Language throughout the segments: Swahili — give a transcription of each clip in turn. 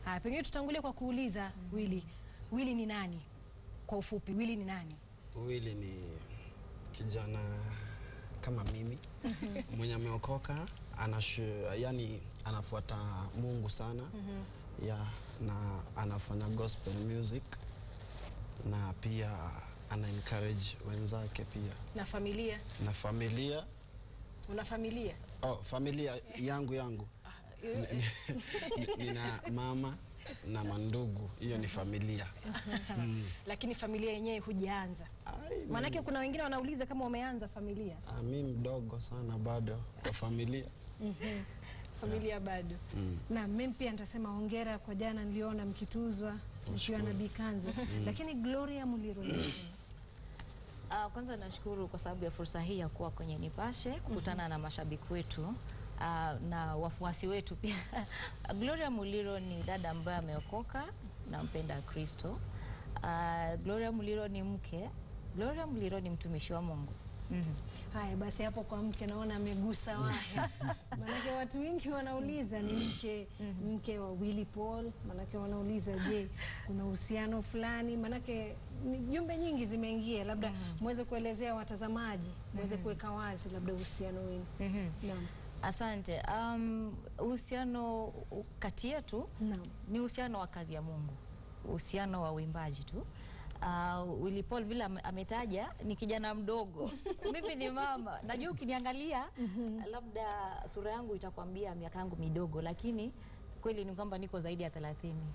Haya, pengine tutangulie kwa kuuliza Willy. Willy ni nani? Kwa ufupi, Willy ni nani? Willy ni kijana kama mimi mwenye ameokoka anashu, yani anafuata Mungu sana ya na anafanya gospel music na pia ana encourage wenzake pia Na familia? na familia Una familia? oh, familia yangu yangu Ni- ni- nina mama na mandugu, hiyo ni familia mm. Lakini familia yenyewe hujaanza. Ai, mimi- Maanake kuna wengine wanauliza kama umeanza familia. Ah, mi mdogo sana bado kwa familia Familia bado. Na mimi pia nitasema hongera kwa jana, niliona mkituzwa mkiwa na Bikanza, lakini Gloria Muliro ni nani? Uh, kwanza nashukuru kwa sababu ya fursa hii ya kuwa kwenye Nipashe kukutana na mashabiki wetu uh, na wafuasi wetu pia. Gloria Muliro ni dada ambaye ameokoka na mpenda Kristo. Uh, Gloria Muliro ni mke. Gloria Muliro ni mtumishi wa Mungu. Mhm. Haya basi, hapo kwa mke naona amegusa wahi, manake watu wengi wanauliza ni mke mke wa Willy Paul, manake wanauliza je, kuna uhusiano fulani? Manake ni jumbe nyingi zimeingia, labda muweze kuelezea watazamaji, muweze kuweka wazi labda uhusiano wenu. Naam, Asante. Um, uhusiano u- kati yetu naam. ni uhusiano wa kazi ya Mungu, uhusiano wa uimbaji tu. Uh, Willy Paul vile ame- ametaja ni kijana mdogo, mimi ni mama. Najua ukiniangalia labda sura yangu itakwambia miaka yangu midogo, lakini kweli ni kwamba niko zaidi ya thelathini.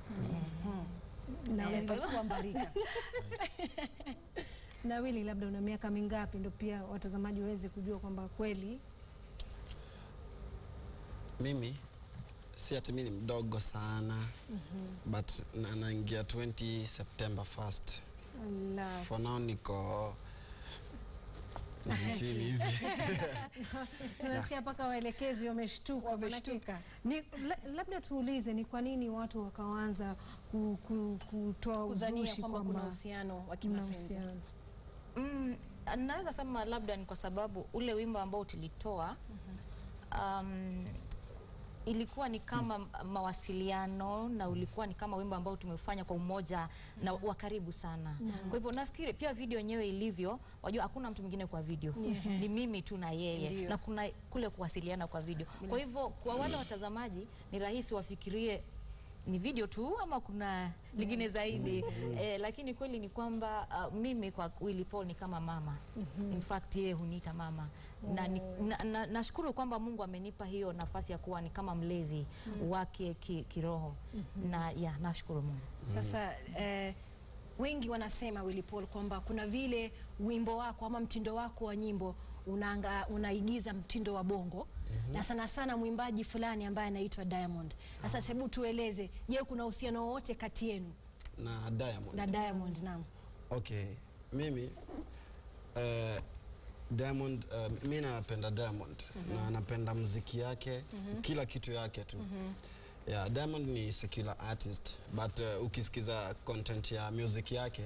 Na Eh, Willy, pasua mbarika. na Willy, labda una miaka mingapi, ndo pia watazamaji waweze kujua kwamba kweli Mimi si ati mimi ni mdogo sana but na- naingia 20 September 1st. la For now niko 19 hivi. Unasikia mpaka waelekezi wameshtuka, Wameshtuka. manake- Ni, la, labda tuulize ni kwa nini watu wakaanza ku, ku, kutoa Kudhania uzushi kwamba kuna kwamba uhusiano wa mna kimapenzi. uhusiano. Mm, naweza sema labda ni kwa sababu ule wimbo ambao tulitoa um, ilikuwa ni kama mawasiliano na ulikuwa ni kama wimbo ambao tumefanya kwa umoja na wa karibu sana. Kwa hivyo nafikiri pia video yenyewe ilivyo, wajua hakuna mtu mwingine kwa video, ni mimi tu na yeye Ndio. na kuna kule kuwasiliana kwa video. Kwa hivyo kwa wale watazamaji ni rahisi wafikirie ni video tu ama kuna lingine zaidi eh, lakini kweli ni kwamba uh, mimi kwa Willy Paul ni kama mama in fact yeye huniita mama na ni- na- na- nashukuru kwamba Mungu amenipa hiyo nafasi ya kuwa ni kama mlezi wake ki, kiroho na ya nashukuru Mungu Sasa eh, wengi wanasema Willy Paul kwamba kuna vile wimbo wako ama mtindo wako wa nyimbo unaanga, unaigiza mtindo wa bongo na sana sana mwimbaji fulani ambaye anaitwa Diamond. Sasa hebu tueleze, je, kuna uhusiano wowote kati yenu na Diamond. na Diamond? Naam. Okay, mimi uh, Diamond uh, mi napenda Diamond na napenda mziki yake kila kitu yake tu yeah, Diamond ni secular artist but uh, ukisikiza content ya music yake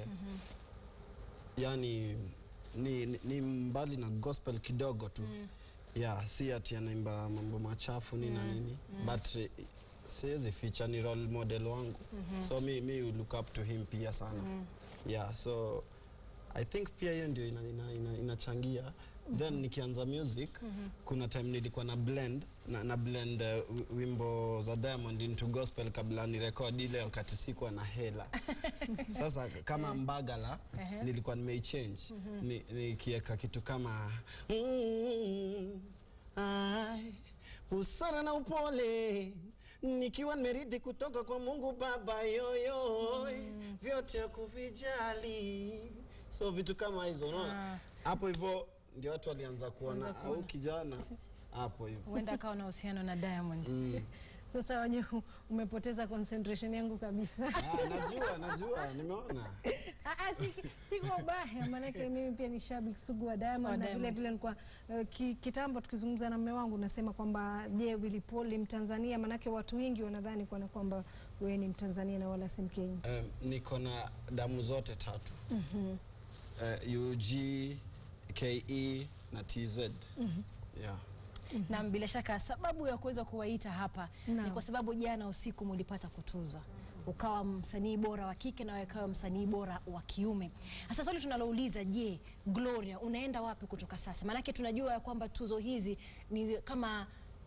yani ni, ni, ni mbali na gospel kidogo tu yeah, si ati anaimba mambo machafu ni na nini but eh, siwezi ficha ni role model wangu so mi, mi look up to him pia sana yeah so I think pia hiyo ndio inachangia ina, ina, inachangia. then nikianza music kuna time nilikuwa na blend na, na blend uh, wi- wimbo za Diamond into gospel kabla ni record ile wakati sikuwa na hela sasa kama Mbagala nilikuwa nimeichange ni, nikiweka kitu kama mm, ai, busara na upole nikiwa nimeridi kutoka kwa Mungu Baba yoyo vyote ya kuvijali so vitu kama hizo unaona hapo hivyo ndio watu walianza kuona au kijana hapo hivyo Huenda akawa na uhusiano na Diamond. mm. Sasa wajua umepoteza concentration yangu kabisa. ah, najua najua nimeona Ah, ah, si, si kwa ubaya, maanake mimi pia ni shabiki sugu wa Diamond Wa na Diamond. vile vile nilikuwa uh, ki, kitambo tukizungumza na mume wangu nasema kwamba je, Willy Paul ni Mtanzania? Maanake watu wengi wanadhani kana kwamba wewe ni Mtanzania na wala si Mkenya. um, niko na damu zote tatu uh, UG KE na TZ yeah. Na bila shaka sababu ya kuweza kuwaita hapa ni Naam. kwa sababu jana usiku mlipata kutuzwa ukawa msanii bora wa kike na wewe ukawa msanii bora wa kiume. Sasa swali tunalouliza, je, Gloria unaenda wapi kutoka sasa? Maanake tunajua ya kwamba tuzo hizi ni kama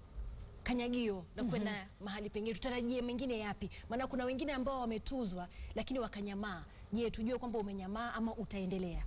kanyagio la kwenda mahali pengine, tutarajie mengine yapi? Maana kuna wengine ambao wametuzwa lakini wakanyamaa. Je, tujue kwamba umenyamaa ama utaendelea?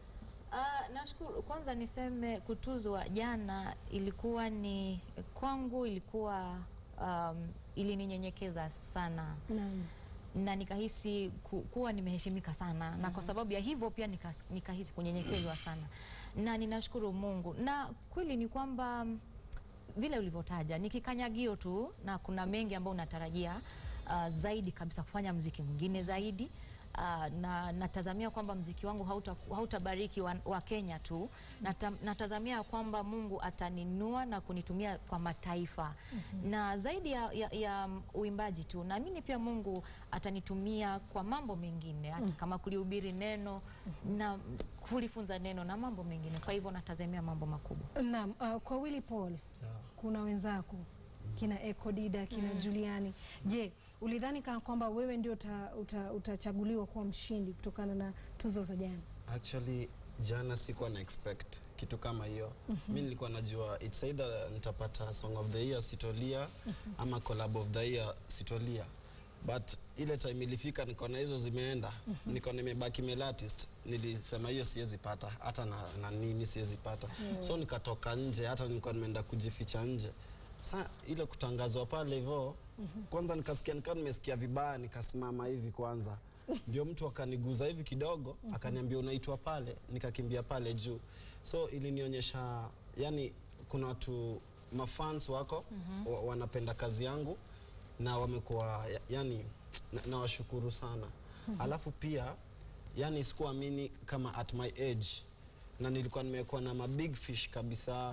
Ah, nashukuru. Kwanza niseme kutuzwa jana ilikuwa ni kwangu, ilikuwa um, ilininyenyekeza sana Naam. na nikahisi ku, kuwa nimeheshimika sana na kwa sababu ya hivyo pia nikas, nikahisi kunyenyekezwa sana na ninashukuru Mungu na kweli ni kwamba mm, vile ulivyotaja ni kikanyagio tu na kuna mengi ambayo unatarajia uh, zaidi kabisa kufanya mziki mwingine zaidi uh, na natazamia kwamba mziki wangu hauta, hautabariki wa, wa Kenya tu Nata, natazamia kwamba Mungu ataninua na kunitumia kwa mataifa na zaidi ya, ya, ya uimbaji tu naamini pia Mungu atanitumia kwa mambo mengine hata kama kulihubiri neno na kulifunza neno na mambo mengine kwa hivyo natazamia mambo makubwa Naam, uh, kwa Willy Paul kuna wenzako kina Eko Dida kina Juliani. Je, ulidhani kana kwamba wewe ndio uta, uta, utachaguliwa kuwa mshindi kutokana na tuzo za jana? Actually jana sikuwa na expect kitu kama hiyo. Mi nilikuwa najua it's either nitapata song of the year Sitolia ama collab of the year Sitolia. But ile time ilifika nikaona hizo zimeenda, niko nimebaki male artist, nilisema hiyo siwezi pata hata na, na nini siwezi pata. So nikatoka nje, hata nilikuwa nimeenda kujificha nje. Sa ile kutangazwa pale hivyo, kwanza nikasikia nikawa nimesikia vibaya, nikasimama hivi kwanza ndio mtu akaniguza hivi kidogo akaniambia unaitwa pale, nikakimbia pale juu. So ilinionyesha yani, kuna watu mafans wako wa, wanapenda kazi yangu na wamekuwa ya- yani, na- nawashukuru sana. Alafu pia yani sikuamini kama at my age na nilikuwa nimekuwa na ma big fish kabisa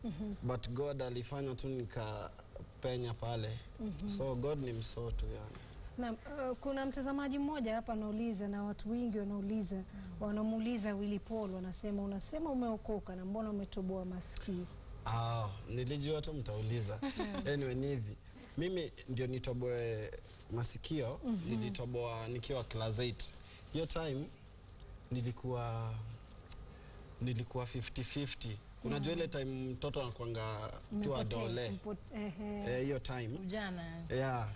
but God alifanya tu nikapenya pale so God ni msoo tu yani. Na, uh, kuna mtazamaji mmoja hapa anauliza na watu wengi wanauliza wanamuuliza Willy Paul wanasema unasema umeokoka na mbona umetoboa masikio? Ah, nilijua tu mtauliza. Anyway, ni hivi. Mimi ndio nitoboe masikio, nilitoboa nikiwa class 8. Hiyo time nilikuwa nilikuwa 50-50. Unajua ile time mtoto anakuanga tu Umepotea, adole. mpo- ehe. Eh, hiyo time. Ujana Yeah.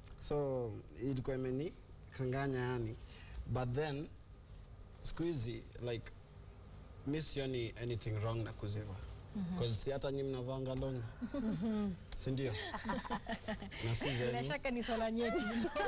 So ilikuwa imeni kanganya yani. But then siku hizi like mi sioni anything wrong na kuziva. Cause si hata nyi mnavanga long. Si ndio? na si bila zenyu. shaka ni swala nyeti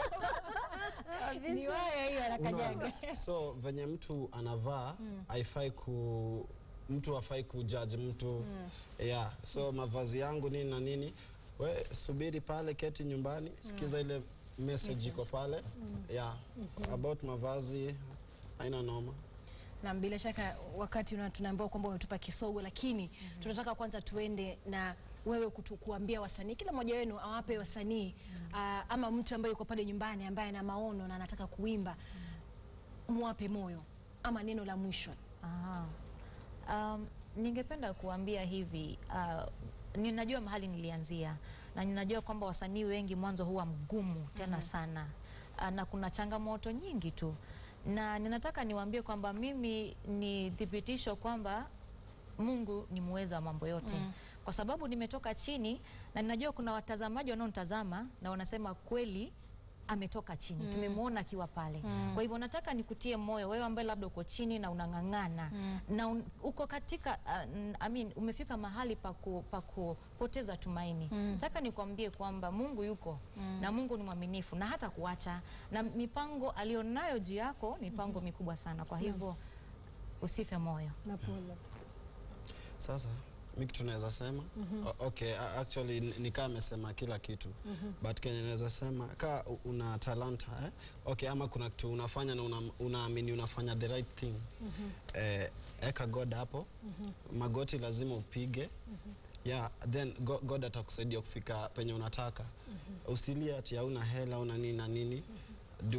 ni waya hiyo anakanyaga Unaona? So venye mtu anavaa haifai ku mtu hafai kujudge mtu yeah. So mavazi yangu nini na nini, we subiri pale, keti nyumbani, sikiza ile message iko pale yeah. About mavazi haina noma. na bila shaka wakati una- tunaambiwa kwamba umetupa kisogo, lakini tunataka kwanza tuende na wewe kutu, kuambia wasanii, kila mmoja wenu awape wasanii ah, ama mtu ambaye yuko pale nyumbani ambaye ana maono na anataka kuimba, muwape moyo ama neno la mwisho. Aha. Um, ningependa kuambia hivi uh, ninajua mahali nilianzia na ninajua kwamba wasanii wengi mwanzo huwa mgumu tena sana uh, na kuna changamoto nyingi tu, na ninataka niwaambie kwamba mimi ni thibitisho kwamba Mungu ni muweza wa mambo yote kwa sababu nimetoka chini na ninajua kuna watazamaji wanaonitazama na wanasema kweli ametoka chini tumemwona akiwa pale kwa hivyo nataka nikutie moyo wewe ambaye labda uko chini na unang'ang'ana na un, uko katika uh, n- I mean, umefika mahali pa ku- pa kupoteza tumaini nataka nikwambie kwamba Mungu yuko na Mungu ni mwaminifu na hata kuacha na mipango alionayo juu yako ni mipango mikubwa sana kwa hivyo usife moyo Na pole. Sasa mi kitu naweza sema o- okay, a- actually ni- ni kama amesema kila kitu but kenye naweza sema ka u- una talanta eh? okay, ama kuna kitu unafanya na una- unaamini unafanya the right thing eh, eka God hapo magoti lazima upige yeah, then go- God atakusaidia kufika penye unataka usilie ati hauna hela una nini na nini do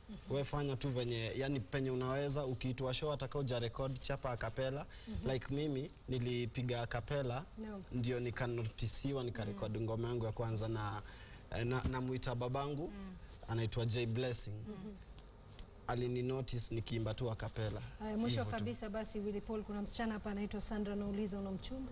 we fanya tu venye yani penye unaweza ukiitwa show ataka uja record chapa akapela like mimi nilipiga akapela Naam. ndio nikanotisiwa nikarekodi ngoma yangu ya kwanza na na, namuita babangu anaitwa J Blessing alini notice nikiimba tu akapela Haya, mwisho Hivyo tu. kabisa basi, Willy Paul, kuna msichana hapa anaitwa Sandra anauliza una mchumba?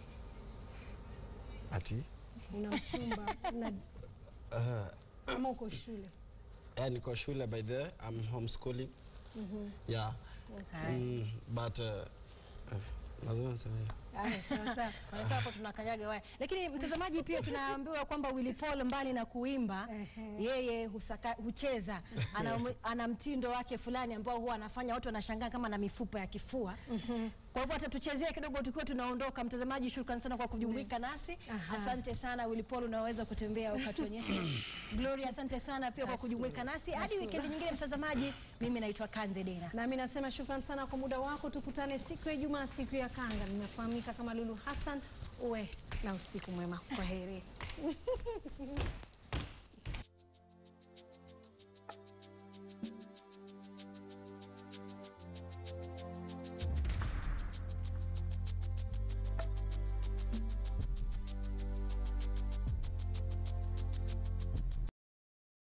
ati Una mchumba una, uh, ama uko shule? yeah, niko shule by the way, I'm homeschooling yeah mm, but uh, uh, lazima niseme hiyo. Haya, sawa sawa. Wanakaa hapo tunakanyaga waya. Lakini mtazamaji, pia tunaambiwa kwamba Willy Paul mbali na kuimba Ehe. yeye husaka, hucheza ana, ana mtindo wake fulani ambao huwa anafanya watu wanashangaa kama na mifupa ya kifua. Kwa hivyo atatuchezea kidogo tukiwa tunaondoka. Mtazamaji, shukrani sana kwa kujumuika nasi. Aha. Asante sana Willy Paul, unaweza kutembea ukatuonyesha. Gloria, asante sana pia kwa kujumuika nasi. Hadi wikendi nyingine, mtazamaji, mimi naitwa Kanze Dena. Nami nasema shukrani sana kwa muda wako. Tukutane siku ya Ijumaa, siku ya kanga. Nimefahamika kama Lulu Hassan. Uwe na usiku mwema. Kwa heri.